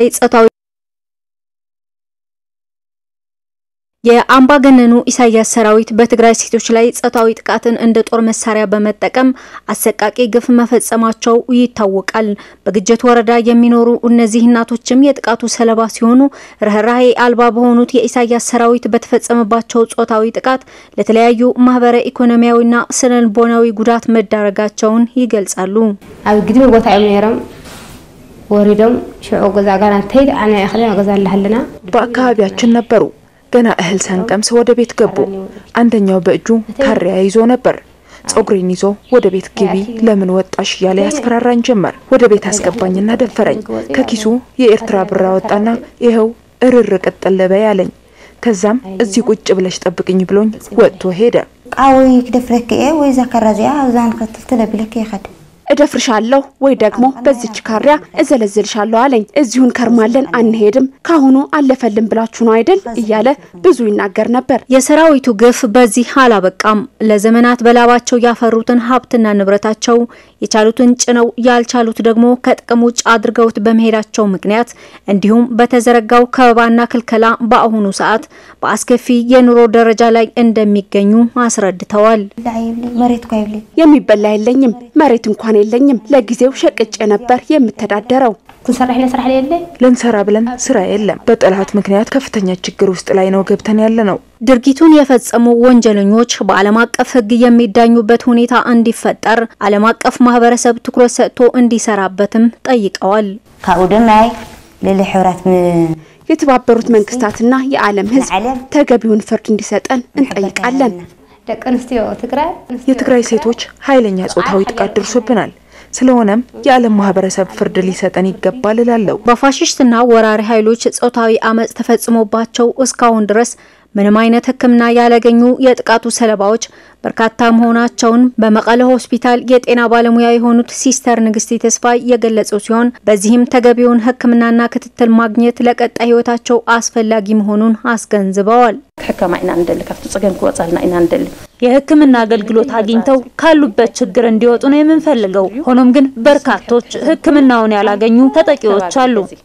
ጾታዊ የአምባገነኑ ኢሳያስ ሰራዊት በትግራይ ሴቶች ላይ ጾታዊ ጥቃትን እንደ ጦር መሳሪያ በመጠቀም አሰቃቂ ግፍ መፈጸማቸው ይታወቃል። በግጀት ወረዳ የሚኖሩ እነዚህ እናቶችም የጥቃቱ ሰለባ ሲሆኑ ርኅራሄ አልባ በሆኑት የኢሳያስ ሰራዊት በተፈጸመባቸው ጾታዊ ጥቃት ለተለያዩ ማህበረ ኢኮኖሚያዊና ስነ ልቦናዊ ጉዳት መዳረጋቸውን ይገልጻሉ። ኣብ ግድሚ ቦታ እዮም ነይሮም ወሪዶም ሽዑ ገዛ ጋና እንተይድ ኣነ እኽሊ ገዛ ኣለሃለና በአካባቢያችን ነበሩ። ገና እህል ሳንቀምስ ወደ ቤት ገቡ። አንደኛው በእጁ ካሪያ ይዞ ነበር። ጸጉሬን ይዞ ወደ ቤት ግቢ፣ ለምን ወጣሽ እያለ ያስፈራራኝ ጀመር። ወደ ቤት አስገባኝና ደፈረኝ። ከኪሱ የኤርትራ ብር አወጣና ይኸው እርር ቅጥል በይ አለኝ። ከዛም እዚህ ቁጭ ብለሽ ጠብቅኝ ብሎኝ ወጥቶ ሄደ። ቃወይ ክደፍረክ እየ ወይ ዛከራ እዚኣ ኣብዛን ክትልትለ ብለክ ይኸድ እደፍርሻለሁ ወይ ደግሞ በዚች ካሪያ እዘለዝልሻለሁ አለኝ። እዚሁን ከርማለን አንሄድም፣ ካሁኑ አለፈልን ብላችሁ ነው አይደል እያለ ብዙ ይናገር ነበር። የሰራዊቱ ግፍ በዚህ አላበቃም። ለዘመናት በላባቸው ያፈሩትን ሀብትና ንብረታቸው የቻሉትን ጭነው ያልቻሉት ደግሞ ከጥቅም ውጭ አድርገውት በመሄዳቸው ምክንያት እንዲሁም በተዘረጋው ከበባና ክልከላ በአሁኑ ሰዓት በአስከፊ የኑሮ ደረጃ ላይ እንደሚገኙ አስረድተዋል። መሬት ኳ ይብለ የሚበላ የለኝም፣ መሬት እንኳን የለኝም። ለጊዜው ሸቅጬ ነበር የምተዳደረው። ክንሰርሕ ኢለ ስራሕ የለ ልንሰራ ብለን ስራ የለም። በጠላት ምክንያት ከፍተኛ ችግር ውስጥ ላይ ነው ገብተን ያለ ነው። ድርጊቱን የፈጸሙ ወንጀለኞች በዓለም አቀፍ ሕግ የሚዳኙበት ሁኔታ እንዲፈጠር ዓለም አቀፍ ማህበረሰብ ትኩረት ሰጥቶ እንዲሰራበትም ጠይቀዋል። ካብኡ ድማ ልዕሊ ሕብራት የተባበሩት መንግስታትና የዓለም ሕዝብ ተገቢውን ፍርድ እንዲሰጠን እንጠይቃለን። ደቂ ኣንስትዮ ትግራይ የትግራይ ሴቶች ኃይለኛ ጾታዊ ጥቃት ደርሶብናል። ስለሆነም የዓለም ማህበረሰብ ፍርድ ሊሰጠን ይገባል እላለሁ። በፋሽስትና ወራሪ ኃይሎች ጾታዊ አመጽ ተፈጽሞባቸው እስካሁን ድረስ ምንም አይነት ሕክምና ያላገኙ የጥቃቱ ሰለባዎች በርካታ መሆናቸውን በመቀለ ሆስፒታል የጤና ባለሙያ የሆኑት ሲስተር ንግስቲ ተስፋ የገለጹ ሲሆን በዚህም ተገቢውን ሕክምናና ክትትል ማግኘት ለቀጣይ ህይወታቸው አስፈላጊ መሆኑን አስገንዝበዋል። ክሕከማ ኢና ንደሊ ካብቲ ፀገም ክወፃልና ኢና ንደሊ የህክምና አገልግሎት አግኝተው ካሉበት ችግር እንዲወጡ ነው የምንፈልገው። ሆኖም ግን በርካቶች ህክምናውን ያላገኙ ተጠቂዎች አሉ።